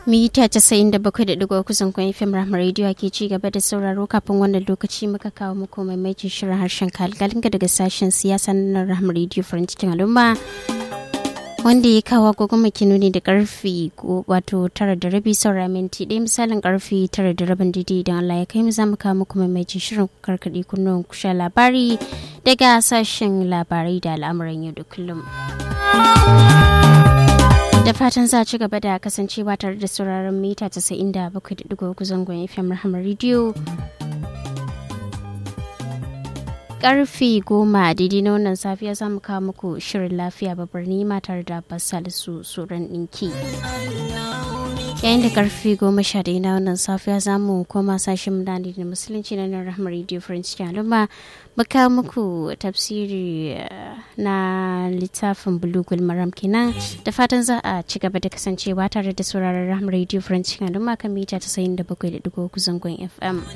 mita casa'in da bakwai da digo kusan kwan fm rahama radio ke ci gaba da sauraro kafin wannan lokaci muka kawo muku maimaitin shirin harshen kalgalinga daga sashen siyasa na rahama radio farin cikin al'umma wanda ya kawo agogon nuni da karfi wato tara da rabi saura minti ɗaya misalin karfi tara da rabin didi idan Allah ya kai mu za mu kawo muku maimaitin shirin karkaɗe kunnuwan kusha labari daga sashen labarai da al'amuran yau da kullum. da fatan za ci gaba da kasancewa tare da sauraron mita 97.3 zangon fm rahama radio karfe goma daidai na wannan safiya za mu kawo muku shirin lafiya babbar nima tare da basalisu tsoron ɗinki yayin da karfe goma sha ɗaya na wannan safiya za mu koma sashen mudani da musulunci na nan rahama radio french al'umma muka muku tafsiri na littafin bulugul maram kenan da fatan za a ci gaba da kasancewa tare da sauraron rahama radio french al'umma kan mita ta sayin da bakwai da digo zangon fm